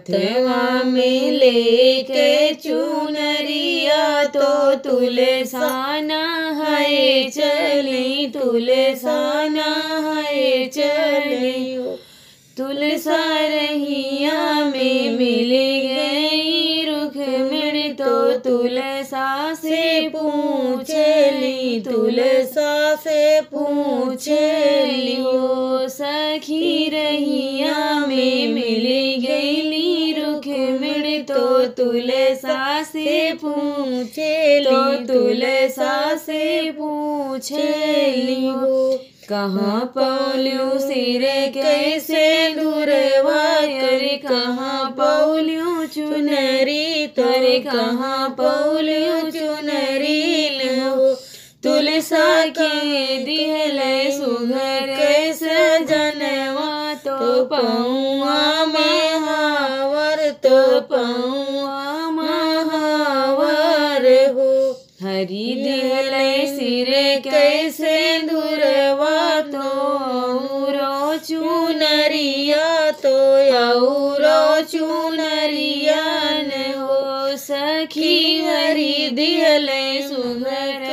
हथवा में लेके चुनरिया तो तुलसाना है चली तुलसाना है चली तुलसा रहिया में मिल गई रुख मिण तो तुलसा से पूछली तुलसा से पूछली ओ सखी रहिया में मिल गईली रुख मिण तो तुलसा से पूछली तो तुलसा से पूछली हो कहाँ पौल्यू सिर कैसे दूरवा करे कहाँ पौल्यू चुनरी तोरे कहाँ पौल्यू चुनरी हो तुलसा के दिहल सुघर कैसे जनवा तो पौआ में हावर तो पौआ महावर हो हरी दिहल सिर कैसे दूरवा तो औरो चुनरिया तो औरो चुनरिया न हो सखी हरी दिहल सुघर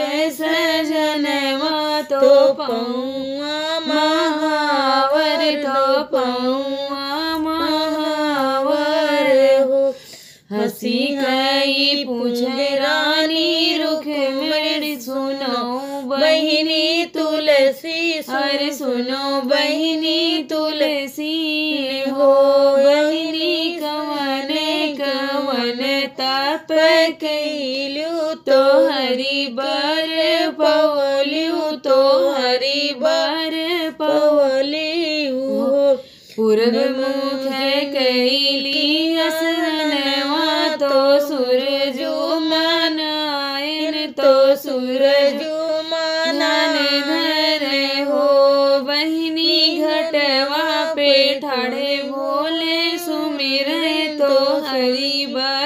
सजनवा तो पौआ महावर तो पौआ महावर हो हसी गई पूछ रानी रुख मेरी सुनो बहिनी तुलसी अरे सुनो बहिनी तुलसी हो बहिनी कवन कवन तप कैलू तो हरि बर पवलू तो हरि बर पवलियू हो पूर्व मुख कैली असनवा तो सूरजो मनायन तो सूरजो मानन धरे हो बहिनी घटवा पे ठाड़े भोले सुमिर तो हरि बा